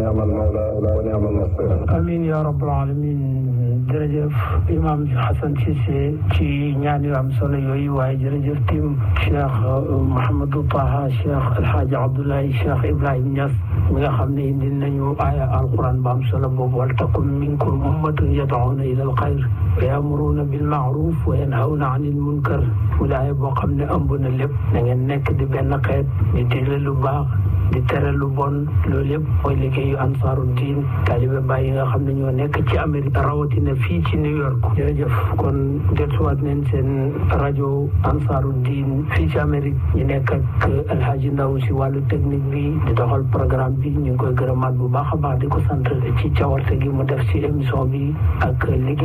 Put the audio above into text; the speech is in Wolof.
ونعم المولى ونعم النصير amiin yaa rabbal aalamiin jërëjëf imam Hassan Cissé ci ñaan yu am solo yooyu waaye jërëjëf tim Cheikh Mouhamadou Taha Cheikh Alhaji Abdoulaye Cheikh Ibrahim Niass mi nga xam ne indi nañu aaya alquran ba am solo boobu wal takum minkum ummatun yad'una ila alxayr wa ya'muruna bil ma'ruf wa yanhawna anil munkar mu aaya boo xam ne ëmb na lépp da ngeen nekk di benn xeet di digle lu baax di tere lu bon loolu yëpp mooy liggéeyu ansaaru diin taalibe baay yi nga xam ne ñoo nekk ci Amérique rawatina fii ci New York jërëjëf kon dellusiwaat nañ seen rajo ansaaru diin fii ci Amérique ñu nekk ak Alhaji Ndaw si wàllu technique bi di doxal programme bi ñu ngi koy gërëmaat bu baax a baax di ko sant ci cawarte gi mu def ci émission bi ak liggéey